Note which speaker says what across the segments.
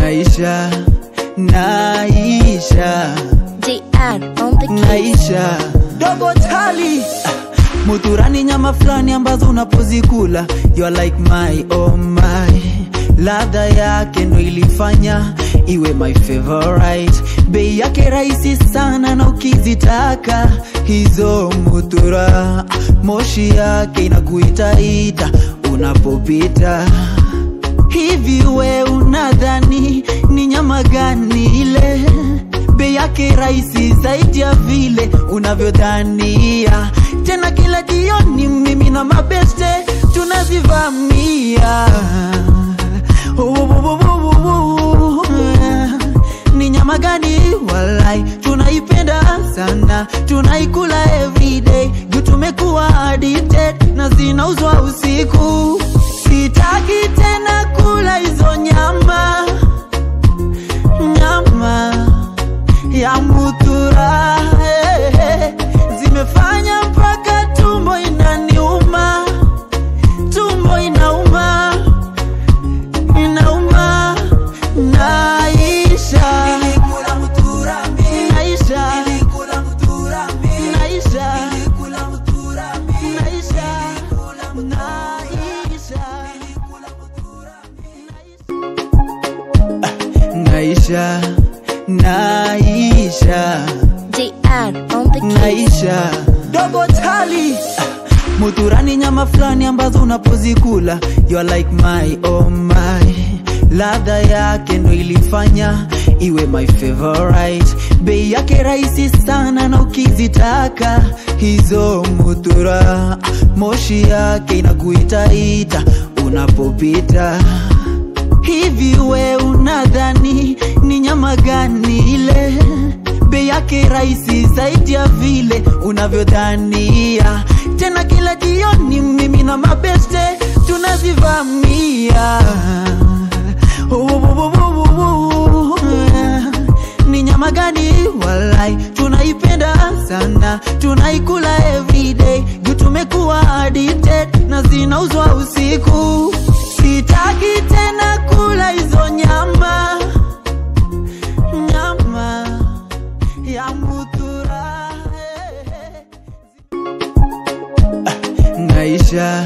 Speaker 1: naisha naisha
Speaker 2: JR on the keys.
Speaker 1: naisha dogo tali muturani nyama fulani ambazo unapozikula you are like my oh my ladha yake ndo ilifanya iwe my favorite bei yake rahisi sana na ukizitaka hizo mutura moshi yake inakuitaita unapopita hivi we unadhani ni nyama gani ile bei yake rahisi zaidi ya vile unavyodhania tena kila jioni mimi na mabeste tunazivamia Ubububububu. ni nyama gani walai tunaipenda sana tunaikula everyday juu tumekuwa addicted na zinauzwa usiku sitaki tena kula hizo nyama nyama ya mutura eh, eh, zimefanya mpaka tumbo inaniuma tumbo inauma inauma naisha naisha naisha naisha naisha naisha
Speaker 2: JR on the keys.
Speaker 1: naisha dogo tali muturani nyama fulani ambazo unapozikula you are like my oh my ladha yake ndo ilifanya iwe my favorite bei yake rahisi sana na ukizitaka hizo mutura moshi yake inakuitaita unapopita hivi we unadhani ni nyama gani ile bei yake rahisi zaidi ya vile unavyodhania tena kila jioni mimi na mabeste tunazivamia Ubububububu. ni nyama gani walai tunaipenda sana tunaikula everyday juu tumekuwa addicted na zinauzwa usiku sitaki tena kula hizo nyama nyama ya mutura naisha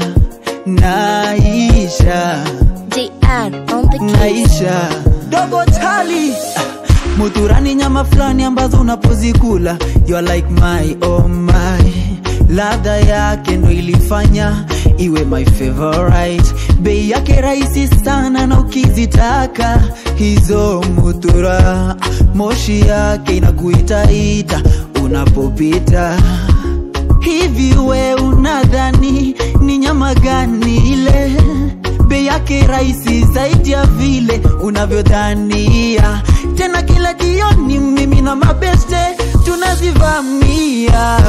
Speaker 1: naisha
Speaker 2: JR on the keys.
Speaker 1: naisha dogo tali muturani nyama fulani ambazo unapozikula you are like my oh my ladha yake ndo ilifanya iwe my favorite bei yake rahisi sana na ukizitaka hizo mutura moshi yake inakuitaita unapopita hivi we unadhani ni nyama gani ile bei yake rahisi zaidi ya vile unavyodhania tena kila jioni mimi na mabeste tunazivamia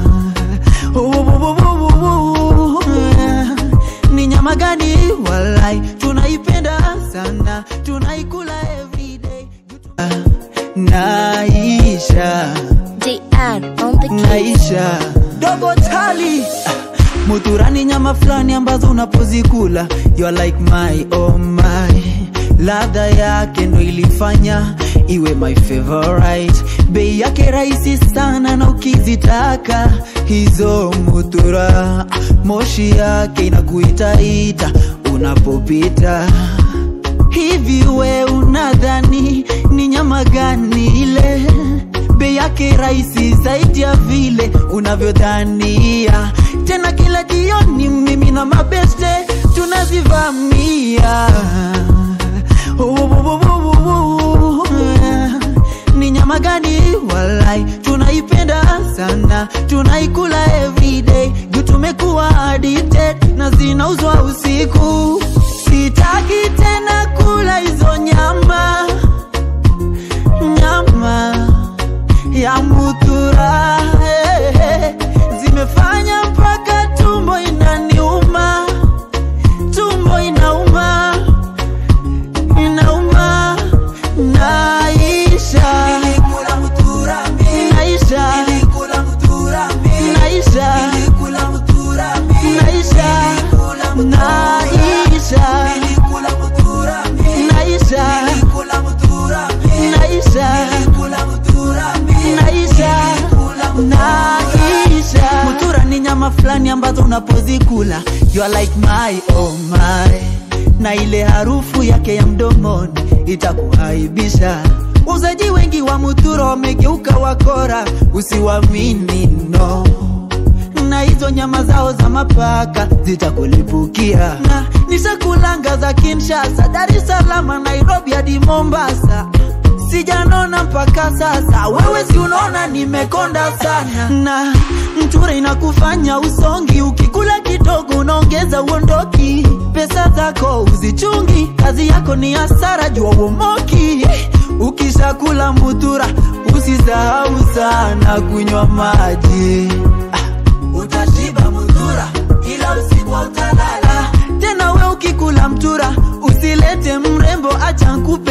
Speaker 1: Ubububububu. ni nyama gani walai tunaipenda sana tunaikula everyday naisha
Speaker 2: JR on the keys.
Speaker 1: naisha dogo tali muturani nyama fulani ambazo unapozikula you are like my oh my ladha yake ndo ilifanya iwe my favorite bei yake rahisi sana na ukizitaka hizo mutura moshi yake inakuitaita unapopita hivi we unadhani ni nyama gani ile bei yake rahisi zaidi ya vile unavyodhania tena kila jioni mimi na mabeste tunazivamia Ubububububu. ni nyama gani walai tunaipenda sana tunaikula everyday juu tumekuwa addicted na zinauzwa usiku sitaki tena kula hizo nyama nyama ya mutura eh, eh, zimefanya mpaka tumbo inaniuma tumbo inauma inauma naisha naisha naisha naisha naisha ukikula you are like my oh my na ile harufu yake ya mdomoni itakuaibisha uzaji wengi wa muturo wamegeuka wakora usiwamini no na hizo nyama zao za mapaka zitakulipukia na nishakulanga za kinshasa dar es salaam nairobi hadi mombasa sijanona mpaka sasa wewe si unaona nimekonda sana na mture inakufanya usongi ukikula kidogo unaongeza uondoki pesa zako uzichungi kazi yako ni hasara jua uomoki ukishakula mutura usisahau sana kunywa maji utashiba mudhura ila usiku utalala tena we ukikula mtura usilete mrembo acha nkupe